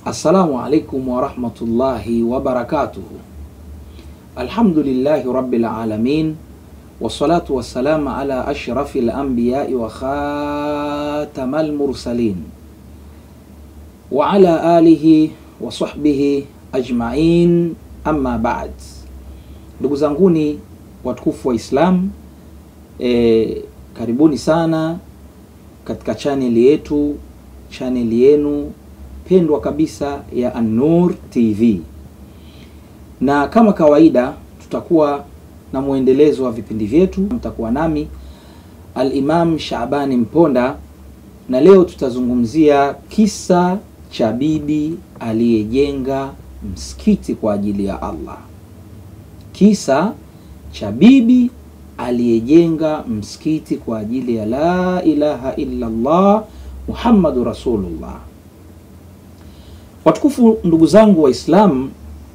Assalamu alaikum warahmatullahi wabarakatuhu. Alhamdulillahi rabbil alamin wassalatu wassalamu ala ashrafi lambiyai wa khatamal mursalin wa ala alihi wa sahbihi ajmain, amma ba'd. Ndugu zanguni watukufu wa Islam, e, karibuni sana katika chaneli yetu, chaneli yenu pendwa kabisa ya An-Nur TV, na kama kawaida tutakuwa na mwendelezo wa vipindi vyetu. Mtakuwa nami Al-Imam Shabani Mponda, na leo tutazungumzia kisa cha bibi aliyejenga msikiti kwa ajili ya Allah. Kisa cha bibi aliyejenga msikiti kwa ajili ya la ilaha illa Allah Muhammadu Rasulullah. Watukufu ndugu zangu Waislamu,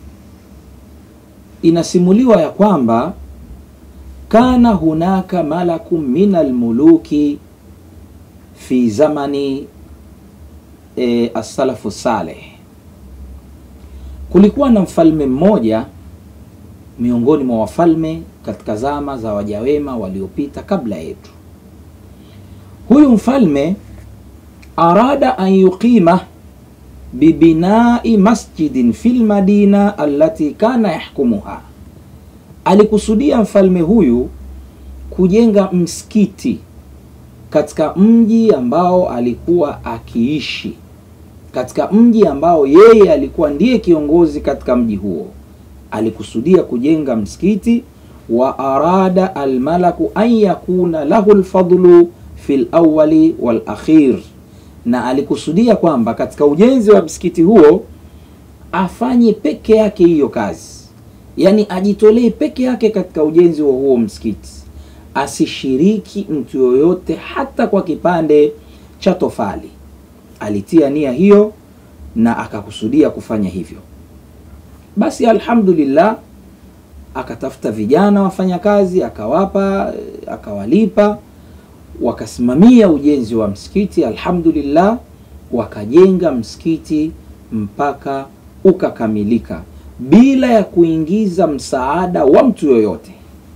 inasimuliwa ya kwamba kana hunaka malaku min almuluki fi zamani e, as-salafu saleh, kulikuwa na mfalme mmoja miongoni mwa wafalme katika zama za wajawema waliopita kabla yetu. Huyu mfalme arada an yuqima bibinai masjidin fil madina allati kana yahkumuha, alikusudia mfalme huyu kujenga msikiti katika mji ambao alikuwa akiishi, katika mji ambao yeye alikuwa ndiye kiongozi katika mji huo. Alikusudia kujenga msikiti wa arada almalaku an yakuna lahu lfadlu fi lawali wal akhir na alikusudia kwamba katika ujenzi wa msikiti huo afanye peke yake hiyo kazi, yaani ajitolee peke yake katika ujenzi wa huo msikiti, asishiriki mtu yoyote hata kwa kipande cha tofali. Alitia nia hiyo na akakusudia kufanya hivyo. Basi alhamdulillah, akatafuta vijana wafanyakazi, akawapa, akawalipa wakasimamia ujenzi wa msikiti alhamdulillah, wakajenga msikiti mpaka ukakamilika bila ya kuingiza msaada wa mtu yoyote.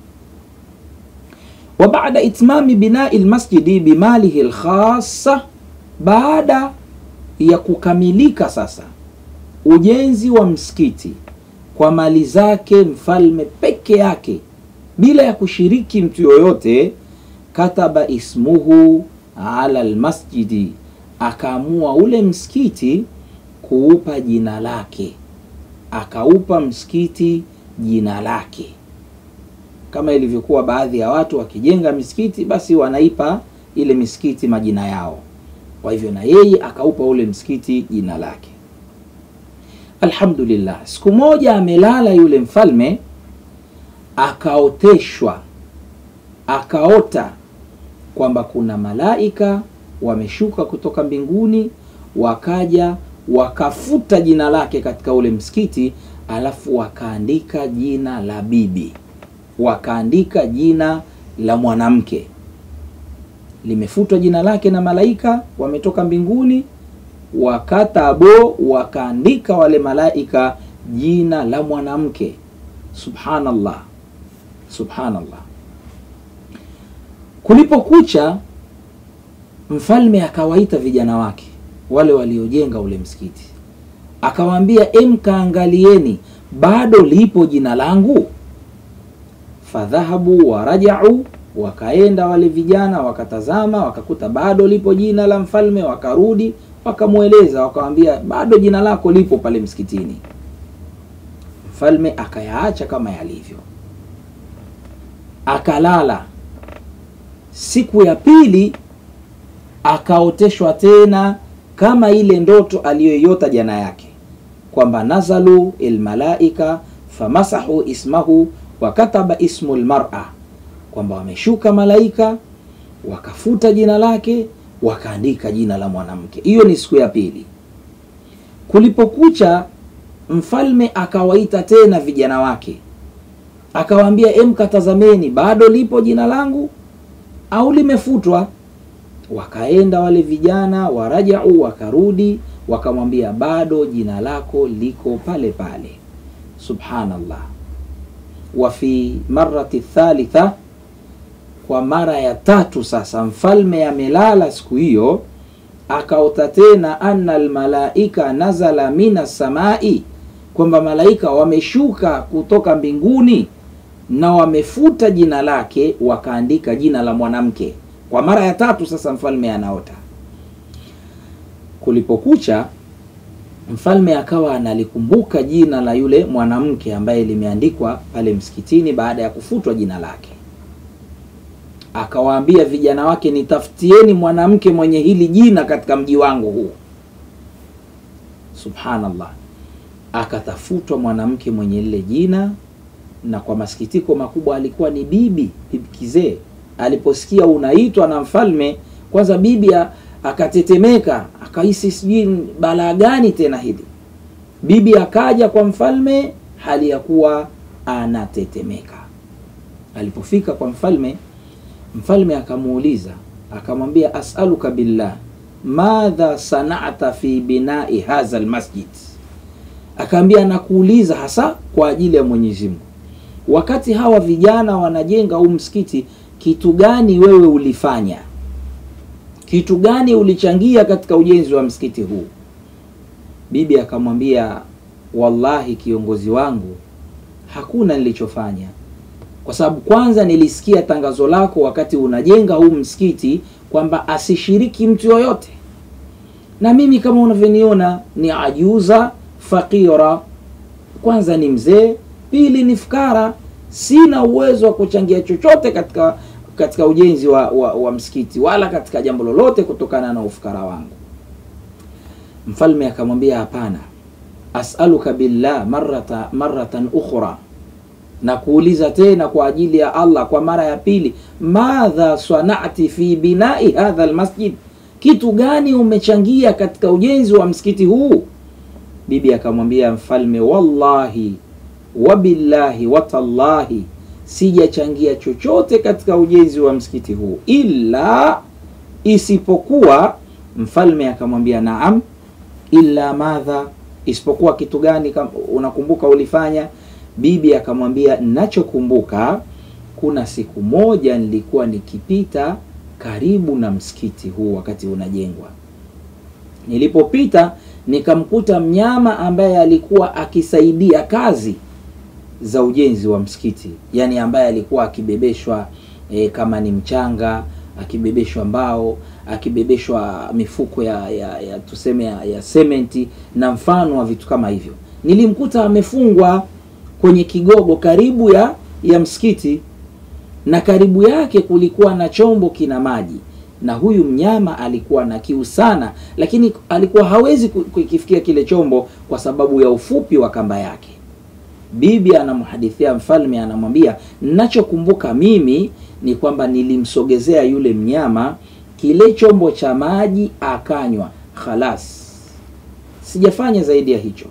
Wa baada itmami binai lmasjidi bimalihi lkhassa, baada ya kukamilika sasa ujenzi wa msikiti kwa mali zake mfalme peke yake bila ya kushiriki mtu yoyote kataba ismuhu ala almasjidi, akaamua ule msikiti kuupa jina lake, akaupa msikiti jina lake, kama ilivyokuwa baadhi ya watu wakijenga misikiti, basi wanaipa ile misikiti majina yao. Kwa hivyo na yeye akaupa ule msikiti jina lake. Alhamdulillah, siku moja amelala yule mfalme, akaoteshwa akaota kwamba kuna malaika wameshuka kutoka mbinguni wakaja wakafuta jina lake katika ule msikiti, alafu wakaandika jina la bibi, wakaandika jina la mwanamke, limefutwa jina lake na malaika wametoka mbinguni, wakatabo, wakaandika wale malaika jina la mwanamke. Subhanallah, subhanallah. Kulipokucha, mfalme akawaita vijana wake wale waliojenga ule msikiti, akawaambia em, kaangalieni bado lipo jina langu. Fadhahabu warajau, wakaenda wale vijana wakatazama, wakakuta bado lipo jina la mfalme. Wakarudi wakamweleza, wakawambia bado jina lako lipo pale msikitini. Mfalme akayaacha kama yalivyo, akalala. Siku ya pili akaoteshwa tena kama ile ndoto aliyoiota jana yake, kwamba nazalu almalaika famasahu ismahu wa kataba ismu almar'a, kwamba wameshuka malaika wakafuta jina lake wakaandika jina la mwanamke. Hiyo ni siku ya pili. Kulipokucha, mfalme akawaita tena vijana wake akawaambia, em, katazameni bado lipo jina langu au limefutwa? Wakaenda wale vijana warajau, wakarudi wakamwambia bado jina lako liko pale pale. Subhanallah. Wa fi marati thalitha, kwa mara ya tatu sasa, mfalme amelala siku hiyo, akaota tena anna almalaika nazala mina samai, kwamba malaika wameshuka kutoka mbinguni na wamefuta jina lake wakaandika jina la mwanamke. Kwa mara ya tatu sasa mfalme anaota. Kulipokucha, mfalme akawa analikumbuka jina la yule mwanamke ambaye limeandikwa pale msikitini baada ya kufutwa jina lake. Akawaambia vijana wake, nitafutieni mwanamke mwenye hili jina katika mji wangu huu. Subhanallah, akatafutwa mwanamke mwenye lile jina na kwa masikitiko makubwa alikuwa ni bibi bibi kizee. Aliposikia unaitwa na mfalme, kwanza bibi akatetemeka, akahisi sijui balaa gani tena hili. Bibi akaja kwa mfalme hali ya kuwa anatetemeka. Alipofika kwa mfalme, mfalme akamuuliza akamwambia, as'aluka billah madha sanata fi binai hadha almasjid, akaambia nakuuliza hasa kwa ajili ya Mwenyezi Mungu wakati hawa vijana wanajenga huu msikiti, kitu gani wewe ulifanya? Kitu gani ulichangia katika ujenzi wa msikiti huu? Bibi akamwambia, wallahi kiongozi wangu, hakuna nilichofanya, kwa sababu kwanza nilisikia tangazo lako wakati unajenga huu msikiti kwamba asishiriki mtu yoyote, na mimi kama unavyoniona ni ajuza fakira, kwanza ni mzee Pili ni fukara, sina uwezo wa kuchangia chochote katika katika ujenzi wa, wa, wa msikiti wala katika jambo lolote kutokana na ufukara wangu. Mfalme akamwambia hapana, as'aluka billah marrata marratan ukhra, na kuuliza tena kwa ajili ya Allah kwa mara ya pili, madha sanati fi binai hadha almasjid, kitu gani umechangia katika ujenzi wa msikiti huu? Bibi akamwambia mfalme, wallahi wabillahi watallahi, sijachangia chochote katika ujenzi wa msikiti huu ila isipokuwa. Mfalme akamwambia naam, illa madha, isipokuwa kitu gani? Unakumbuka ulifanya? Bibi akamwambia nachokumbuka, kuna siku moja nilikuwa nikipita karibu na msikiti huu wakati unajengwa, nilipopita nikamkuta mnyama ambaye alikuwa akisaidia kazi za ujenzi wa msikiti, yani ambaye alikuwa akibebeshwa e, kama ni mchanga, akibebeshwa mbao, akibebeshwa mifuko ya, ya, ya tuseme ya, ya sementi na mfano wa vitu kama hivyo. Nilimkuta amefungwa kwenye kigogo karibu ya ya msikiti, na karibu yake kulikuwa na chombo kina maji, na huyu mnyama alikuwa na kiu sana, lakini alikuwa hawezi kukifikia kile chombo kwa sababu ya ufupi wa kamba yake. Bibi anamhadithia mfalme, anamwambia ninachokumbuka mimi ni kwamba nilimsogezea yule mnyama kile chombo cha maji akanywa, khalas, sijafanya zaidi ya hicho.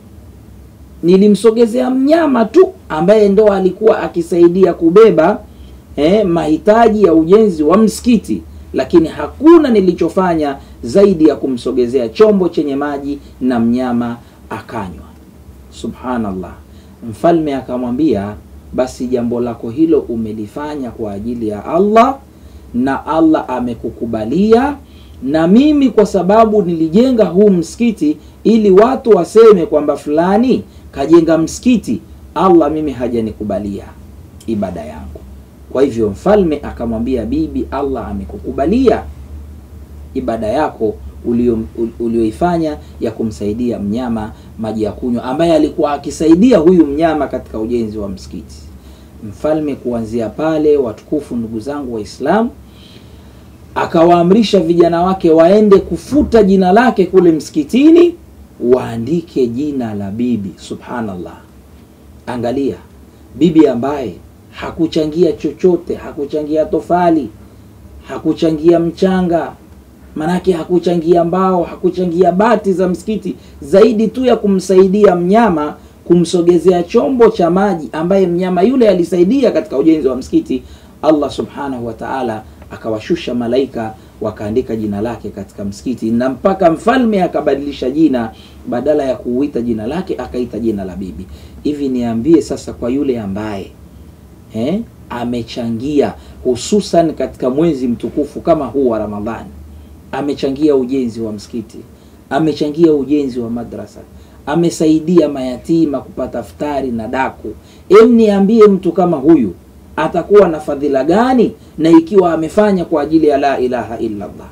Nilimsogezea mnyama tu ambaye ndo alikuwa akisaidia kubeba eh, mahitaji ya ujenzi wa msikiti, lakini hakuna nilichofanya zaidi ya kumsogezea chombo chenye maji na mnyama akanywa. Subhanallah. Mfalme akamwambia, basi jambo lako hilo umelifanya kwa ajili ya Allah na Allah amekukubalia, na mimi kwa sababu nilijenga huu msikiti ili watu waseme kwamba fulani kajenga msikiti, Allah mimi hajanikubalia ibada yangu. Kwa hivyo mfalme akamwambia bibi, Allah amekukubalia ibada yako ulioifanya ya kumsaidia mnyama maji ya kunywa, ambaye alikuwa akisaidia huyu mnyama katika ujenzi wa msikiti. Mfalme kuanzia pale, watukufu ndugu zangu Waislamu, akawaamrisha vijana wake waende kufuta jina lake kule msikitini, waandike jina la bibi. Subhanallah, angalia bibi ambaye hakuchangia chochote, hakuchangia tofali, hakuchangia mchanga manake hakuchangia mbao, hakuchangia bati za msikiti, zaidi tu ya kumsaidia mnyama, kumsogezea chombo cha maji ambaye mnyama yule alisaidia katika ujenzi wa msikiti. Allah subhanahu wa ta'ala akawashusha malaika wakaandika jina lake katika msikiti, na mpaka mfalme akabadilisha jina, badala ya kuuita jina lake akaita jina la bibi. Hivi niambie sasa, kwa yule ambaye eh, amechangia hususan katika mwezi mtukufu kama huu wa Ramadhani, amechangia ujenzi wa msikiti, amechangia ujenzi wa madrasa, amesaidia mayatima kupata futari na daku. Em, niambie mtu kama huyu atakuwa na fadhila gani, na ikiwa amefanya kwa ajili ya la ilaha illa Allah,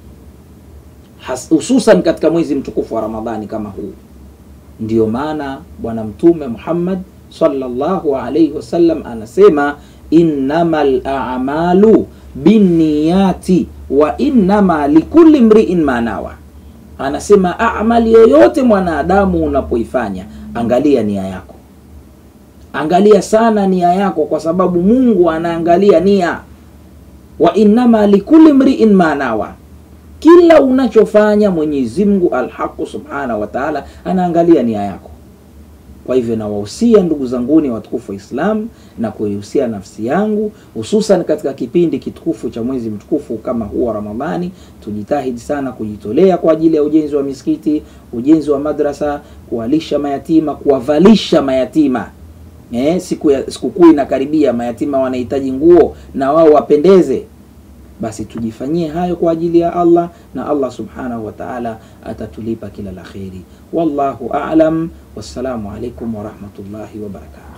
hususan katika mwezi mtukufu wa Ramadhani kama huu. Ndiyo maana Bwana Mtume Muhammad sallallahu alayhi wasallam anasema innamal a'malu binniyati wa innama likulli mri'in ma nawa. Anasema amali yoyote mwanadamu unapoifanya, angalia nia yako, angalia sana nia yako, kwa sababu Mungu anaangalia nia. Wa innama likulli mri'in ma nawa, kila unachofanya Mwenyezi Mungu alhaqu subhanahu wa ta'ala anaangalia nia yako. Kwa hivyo nawahusia ndugu zanguni watukufu wa Islam na kuihusia nafsi yangu, hususan katika kipindi kitukufu cha mwezi mtukufu kama huu wa Ramadhani, tujitahidi sana kujitolea kwa ajili ya ujenzi wa misikiti, ujenzi wa madrasa, kuwalisha mayatima, kuwavalisha mayatima. Eh, siku ya sikukuu inakaribia, mayatima wanahitaji nguo na wao wapendeze. Basi tujifanyie hayo kwa ajili ya Allah na Allah subhanahu wa ta'ala atatulipa kila la kheri. Wallahu a'lam. Wassalamu alaikum wa rahmatullahi wa barakatuh.